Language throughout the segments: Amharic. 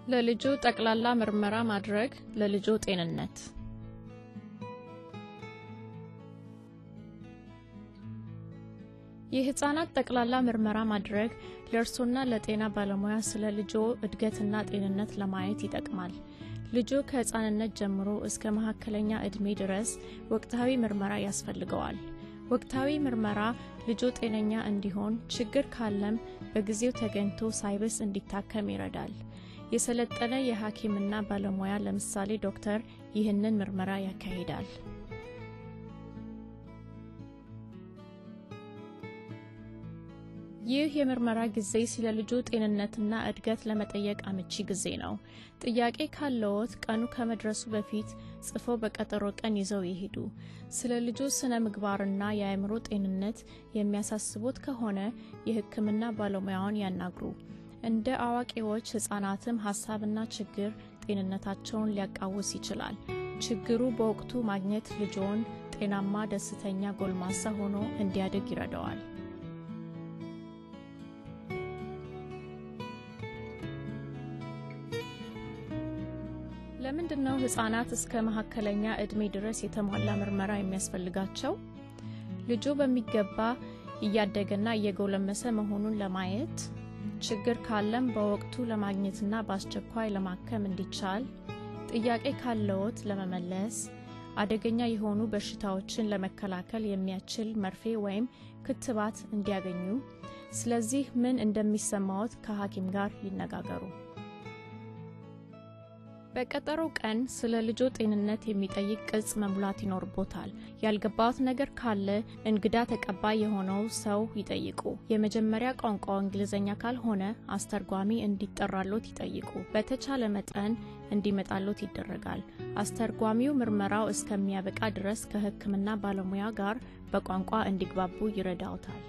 ለልጁ ጠቅላላ ምርመራ ማድረግ ለልጆ ጤንነት የህፃናት ጠቅላላ ምርመራ ማድረግ ለእርሶና ለጤና ባለሙያ ስለ ልጆ እድገትና ጤንነት ለማየት ይጠቅማል። ልጆ ከህፃንነት ጀምሮ እስከ መካከለኛ ዕድሜ ድረስ ወቅታዊ ምርመራ ያስፈልገዋል። ወቅታዊ ምርመራ ልጆ ጤነኛ እንዲሆን፣ ችግር ካለም በጊዜው ተገኝቶ ሳይብስ እንዲታከም ይረዳል። የሰለጠነ የሐኪምና ባለሙያ ለምሳሌ ዶክተር ይህንን ምርመራ ያካሂዳል። ይህ የምርመራ ጊዜ ስለ ልጆ ጤንነትና እድገት ለመጠየቅ አመቺ ጊዜ ነው። ጥያቄ ካለዎት ቀኑ ከመድረሱ በፊት ጽፎ በቀጠሮ ቀን ይዘው ይሄዱ። ስለ ልጆ ስነ ምግባርና የአእምሮ ጤንነት የሚያሳስቦት ከሆነ የሕክምና ባለሙያውን ያናግሩ። እንደ አዋቂዎች ህጻናትም ሀሳብና ችግር ጤንነታቸውን ሊያቃውስ ይችላል። ችግሩ በወቅቱ ማግኘት ልጆውን ጤናማ፣ ደስተኛ ጎልማሳ ሆኖ እንዲያድግ ይረዳዋል። ለምንድን ነው ህጻናት እስከ መካከለኛ ዕድሜ ድረስ የተሟላ ምርመራ የሚያስፈልጋቸው? ልጆ በሚገባ እያደገና እየጎለመሰ መሆኑን ለማየት ችግር ካለም በወቅቱ ለማግኘትና በአስቸኳይ ለማከም እንዲቻል፣ ጥያቄ ካለዎት ለመመለስ፣ አደገኛ የሆኑ በሽታዎችን ለመከላከል የሚያስችል መርፌ ወይም ክትባት እንዲያገኙ። ስለዚህ ምን እንደሚሰማዎት ከሐኪም ጋር ይነጋገሩ። በቀጠሮው ቀን ስለ ልጆ ጤንነት የሚጠይቅ ቅጽ መሙላት ይኖርቦታል። ያልገባዎት ነገር ካለ እንግዳ ተቀባይ የሆነው ሰው ይጠይቁ። የመጀመሪያ ቋንቋው እንግሊዝኛ ካልሆነ አስተርጓሚ እንዲጠራሎት ይጠይቁ። በተቻለ መጠን እንዲመጣሎት ይደረጋል። አስተርጓሚው ምርመራው እስከሚያበቃ ድረስ ከሕክምና ባለሙያ ጋር በቋንቋ እንዲግባቡ ይረዳውታል።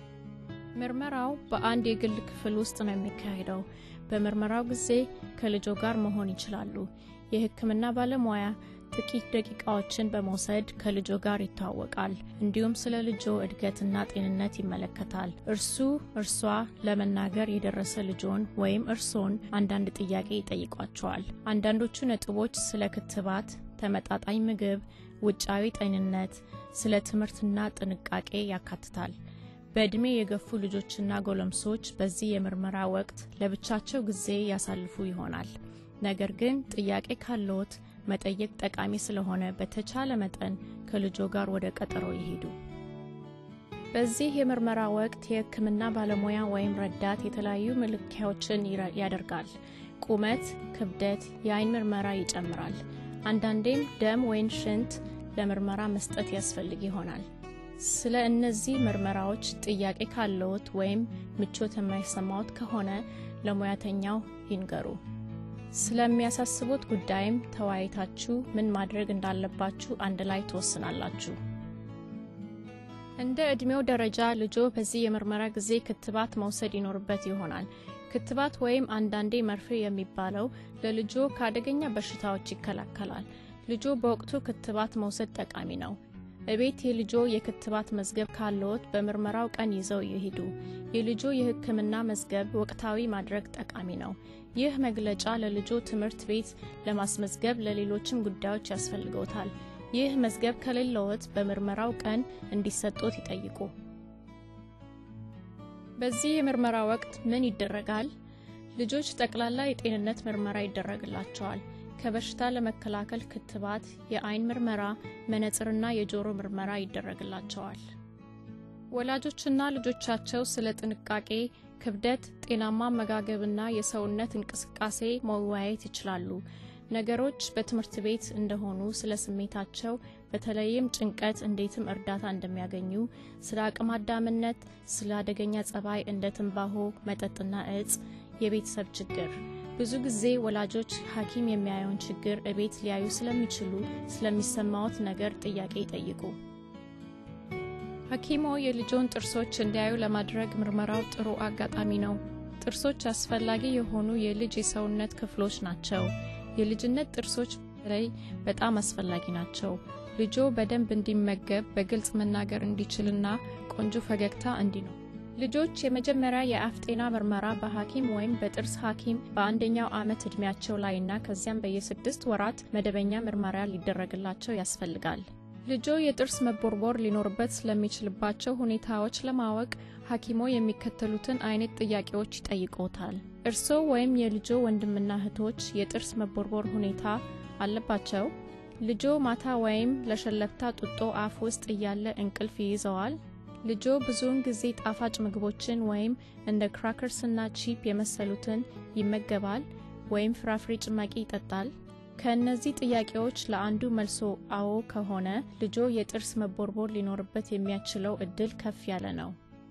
ምርመራው በአንድ የግል ክፍል ውስጥ ነው የሚካሄደው። በምርመራው ጊዜ ከልጆ ጋር መሆን ይችላሉ። የሕክምና ባለሙያ ጥቂት ደቂቃዎችን በመውሰድ ከልጆ ጋር ይተዋወቃል። እንዲሁም ስለ ልጆ እድገትና ጤንነት ይመለከታል። እርሱ እርሷ ለመናገር የደረሰ ልጆን ወይም እርሶን አንዳንድ ጥያቄ ይጠይቋቸዋል። አንዳንዶቹ ነጥቦች ስለ ክትባት፣ ተመጣጣኝ ምግብ፣ ውጫዊ ጤንነት፣ ስለ ትምህርትና ጥንቃቄ ያካትታል። በዕድሜ የገፉ ልጆችና ጎለምሶች በዚህ የምርመራ ወቅት ለብቻቸው ጊዜ ያሳልፉ ይሆናል። ነገር ግን ጥያቄ ካለዎት መጠየቅ ጠቃሚ ስለሆነ በተቻለ መጠን ከልጆ ጋር ወደ ቀጠሮ ይሄዱ። በዚህ የምርመራ ወቅት የሕክምና ባለሙያ ወይም ረዳት የተለያዩ መለኪያዎችን ያደርጋል። ቁመት፣ ክብደት፣ የአይን ምርመራ ይጨምራል። አንዳንዴም ደም ወይም ሽንት ለምርመራ መስጠት ያስፈልግ ይሆናል። ስለ እነዚህ ምርመራዎች ጥያቄ ካለዎት ወይም ምቾት የማይሰማዎት ከሆነ ለሙያተኛው ይንገሩ። ስለሚያሳስቦት ጉዳይም ተወያይታችሁ ምን ማድረግ እንዳለባችሁ አንድ ላይ ትወስናላችሁ። እንደ ዕድሜው ደረጃ ልጆ በዚህ የምርመራ ጊዜ ክትባት መውሰድ ይኖርበት ይሆናል። ክትባት ወይም አንዳንዴ መርፌ የሚባለው ለልጆ ከአደገኛ በሽታዎች ይከላከላል። ልጆ በወቅቱ ክትባት መውሰድ ጠቃሚ ነው። እቤት የልጆ የክትባት መዝገብ ካለዎት በምርመራው ቀን ይዘው ይሄዱ። የልጆ የሕክምና መዝገብ ወቅታዊ ማድረግ ጠቃሚ ነው። ይህ መግለጫ ለልጆ ትምህርት ቤት ለማስመዝገብ ለሌሎችም ጉዳዮች ያስፈልገውታል። ይህ መዝገብ ከሌለዎት በምርመራው ቀን እንዲሰጦት ይጠይቁ። በዚህ የምርመራ ወቅት ምን ይደረጋል? ልጆች ጠቅላላ የጤንነት ምርመራ ይደረግላቸዋል። ከበሽታ ለመከላከል ክትባት፣ የአይን ምርመራ፣ መነጽርና የጆሮ ምርመራ ይደረግላቸዋል። ወላጆችና ልጆቻቸው ስለ ጥንቃቄ፣ ክብደት፣ ጤናማ አመጋገብና የሰውነት እንቅስቃሴ መወያየት ይችላሉ። ነገሮች በትምህርት ቤት እንደሆኑ ስለ ስሜታቸው፣ በተለይም ጭንቀት፣ እንዴትም እርዳታ እንደሚያገኙ፣ ስለ አቅመ አዳምነት፣ ስለ አደገኛ ጸባይ እንደ ትንባሆ፣ መጠጥና እጽ፣ የቤተሰብ ችግር ብዙ ጊዜ ወላጆች ሐኪም የሚያየውን ችግር እቤት ሊያዩ ስለሚችሉ ስለሚሰማዎት ነገር ጥያቄ ይጠይቁ። ሐኪሞ የልጆን ጥርሶች እንዲያዩ ለማድረግ ምርመራው ጥሩ አጋጣሚ ነው። ጥርሶች አስፈላጊ የሆኑ የልጅ የሰውነት ክፍሎች ናቸው። የልጅነት ጥርሶች በተለይ በጣም አስፈላጊ ናቸው። ልጆ በደንብ እንዲመገብ፣ በግልጽ መናገር እንዲችልና ቆንጆ ፈገግታ እንዲኖር ልጆች የመጀመሪያ የአፍ ጤና ምርመራ በሐኪም ወይም በጥርስ ሐኪም በአንደኛው ዓመት ዕድሜያቸው ላይ እና ከዚያም በየስድስት ወራት መደበኛ ምርመራ ሊደረግላቸው ያስፈልጋል። ልጆ የጥርስ መቦርቦር ሊኖርበት ስለሚችልባቸው ሁኔታዎች ለማወቅ ሐኪሞ የሚከተሉትን አይነት ጥያቄዎች ይጠይቆታል። እርስዎ ወይም የልጆ ወንድምና እህቶች የጥርስ መቦርቦር ሁኔታ አለባቸው? ልጆ ማታ ወይም ለሸለብታ ጡጦ አፍ ውስጥ እያለ እንቅልፍ ይይዘዋል? ልጆ ብዙውን ጊዜ ጣፋጭ ምግቦችን ወይም እንደ ክራከርስ እና ቺፕ የመሰሉትን ይመገባል ወይም ፍራፍሬ ጭማቂ ይጠጣል? ከእነዚህ ጥያቄዎች ለአንዱ መልሶ አዎ ከሆነ ልጆ የጥርስ መቦርቦር ሊኖርበት የሚያስችለው እድል ከፍ ያለ ነው።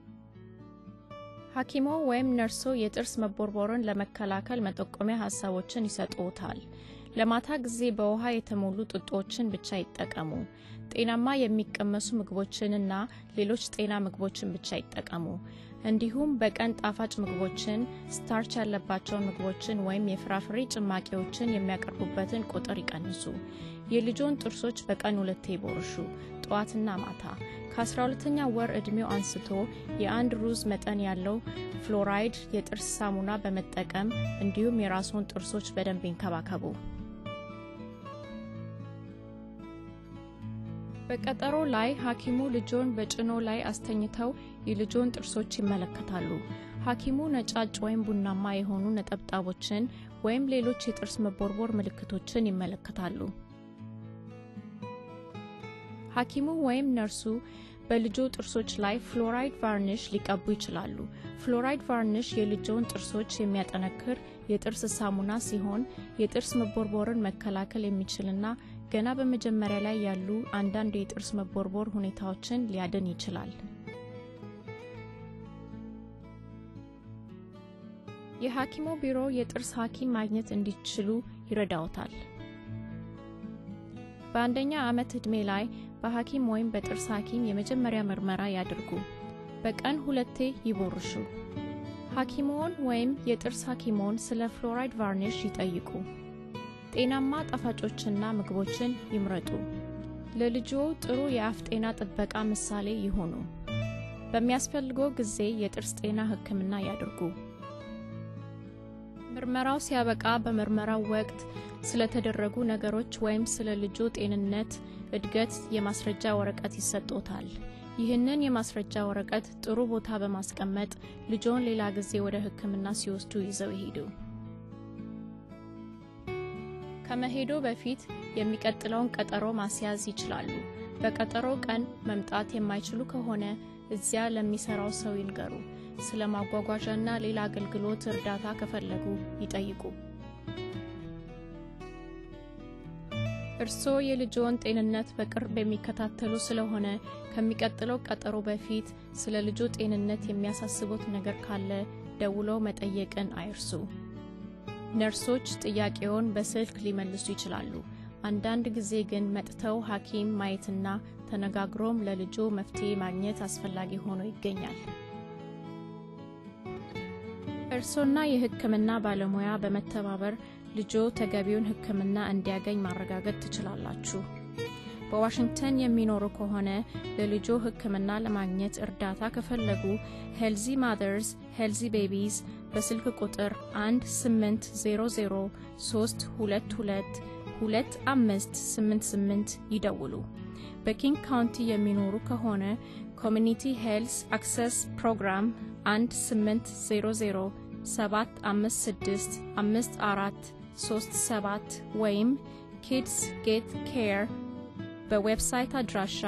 ሐኪሞ ወይም ነርሶ የጥርስ መቦርቦርን ለመከላከል መጠቆሚያ ሀሳቦችን ይሰጡታል። ለማታ ጊዜ በውሃ የተሞሉ ጡጦችን ብቻ ይጠቀሙ። ጤናማ የሚቀመሱ ምግቦችንና ሌሎች ጤና ምግቦችን ብቻ ይጠቀሙ። እንዲሁም በቀን ጣፋጭ ምግቦችን፣ ስታርች ያለባቸውን ምግቦችን ወይም የፍራፍሬ ጭማቂዎችን የሚያቀርቡበትን ቁጥር ይቀንሱ። የልጆን ጥርሶች በቀን ሁለቴ ይቦርሹ፣ ጠዋትና ማታ። ከ12ኛ ወር ዕድሜው አንስቶ የአንድ ሩዝ መጠን ያለው ፍሎራይድ የጥርስ ሳሙና በመጠቀም እንዲሁም የራስዎን ጥርሶች በደንብ ይንከባከቡ። በቀጠሮ ላይ ሐኪሙ ልጆን በጭኖ ላይ አስተኝተው የልጆን ጥርሶች ይመለከታሉ። ሐኪሙ ነጫጭ ወይም ቡናማ የሆኑ ነጠብጣቦችን ወይም ሌሎች የጥርስ መቦርቦር ምልክቶችን ይመለከታሉ። ሐኪሙ ወይም ነርሱ በልጆ ጥርሶች ላይ ፍሎራይድ ቫርኒሽ ሊቀቡ ይችላሉ። ፍሎራይድ ቫርኒሽ የልጆን ጥርሶች የሚያጠነክር የጥርስ ሳሙና ሲሆን የጥርስ መቦርቦርን መከላከል የሚችልና ገና በመጀመሪያ ላይ ያሉ አንዳንድ የጥርስ መቦርቦር ሁኔታዎችን ሊያድን ይችላል። የሐኪሞ ቢሮ የጥርስ ሐኪም ማግኘት እንዲችሉ ይረዳዎታል። በአንደኛ ዓመት ዕድሜ ላይ በሐኪም ወይም በጥርስ ሐኪም የመጀመሪያ ምርመራ ያድርጉ። በቀን ሁለቴ ይቦርሹ። ሐኪሞን ወይም የጥርስ ሐኪሞን ስለ ፍሎራይድ ቫርኒሽ ይጠይቁ። ጤናማ ጣፋጮችና ምግቦችን ይምረጡ። ለልጅዎ ጥሩ የአፍ ጤና ጥበቃ ምሳሌ ይሁኑ። በሚያስፈልገው ጊዜ የጥርስ ጤና ሕክምና ያድርጉ። ምርመራው ሲያበቃ በምርመራው ወቅት ስለተደረጉ ነገሮች ወይም ስለ ልጆ ጤንነት እድገት የማስረጃ ወረቀት ይሰጦታል። ይህንን የማስረጃ ወረቀት ጥሩ ቦታ በማስቀመጥ ልጆን ሌላ ጊዜ ወደ ሕክምና ሲወስዱ ይዘው ይሄዱ። ከመሄዶ በፊት የሚቀጥለውን ቀጠሮ ማስያዝ ይችላሉ። በቀጠሮ ቀን መምጣት የማይችሉ ከሆነ እዚያ ለሚሰራው ሰው ይንገሩ። ስለ ማጓጓዣና ሌላ አገልግሎት እርዳታ ከፈለጉ ይጠይቁ። እርስዎ የልጆን ጤንነት በቅርብ የሚከታተሉ ስለሆነ ከሚቀጥለው ቀጠሮ በፊት ስለ ልጆ ጤንነት የሚያሳስቦት ነገር ካለ ደውለው መጠየቅን አይርሱ። ነርሶች ጥያቄውን በስልክ ሊመልሱ ይችላሉ። አንዳንድ ጊዜ ግን መጥተው ሐኪም ማየትና ተነጋግሮም ለልጆ መፍትሄ ማግኘት አስፈላጊ ሆኖ ይገኛል። እርሶና የሕክምና ባለሙያ በመተባበር ልጆ ተገቢውን ሕክምና እንዲያገኝ ማረጋገጥ ትችላላችሁ። በዋሽንግተን የሚኖሩ ከሆነ ለልጆ ሕክምና ለማግኘት እርዳታ ከፈለጉ ሄልዚ ማዘርስ ሄልዚ ቤቢስ በስልክ ቁጥር 1-800-322-2588 ይደውሉ። በኪንግ ካውንቲ የሚኖሩ ከሆነ ኮሚኒቲ ሄልስ አክሰስ ፕሮግራም 1-800-756-5437 ወይም ኪድስ ጌት ኬር በዌብሳይት አድራሻ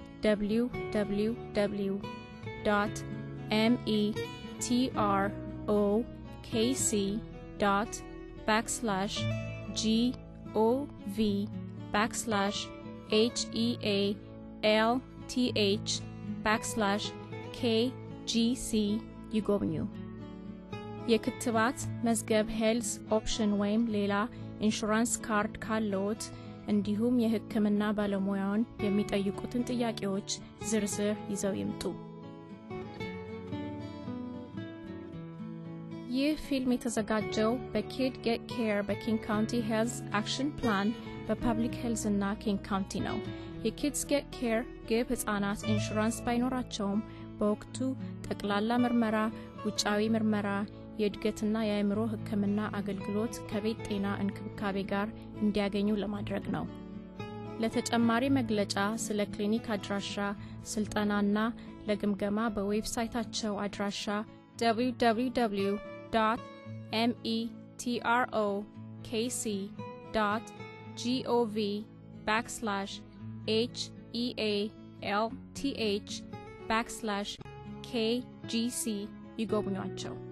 www metrokc backslash gov backslash health backslash kgc ይጎብኙ። የክትባት መዝገብ ሄልስ ኦፕሽን ወይም ሌላ ኢንሹራንስ ካርድ ካለዎት እንዲሁም የሕክምና ባለሙያውን የሚጠይቁትን ጥያቄዎች ዝርዝር ይዘው ይምጡ። ይህ ፊልም የተዘጋጀው በኪድ ጌት ኬር በኪንግ ካውንቲ ሄልዝ አክሽን ፕላን በፐብሊክ ሄልዝ እና ኪንግ ካውንቲ ነው። የኪድስ ጌት ኬር ግብ ሕፃናት ኢንሹራንስ ባይኖራቸውም በወቅቱ ጠቅላላ ምርመራ፣ ውጫዊ ምርመራ፣ የእድገትና የአእምሮ ሕክምና አገልግሎት ከቤት ጤና እንክብካቤ ጋር እንዲያገኙ ለማድረግ ነው። ለተጨማሪ መግለጫ ስለ ክሊኒክ አድራሻ፣ ስልጠናና ለግምገማ በዌብሳይታቸው አድራሻ www metrokc gov backslash health backslash kgc ይጎብኟቸው።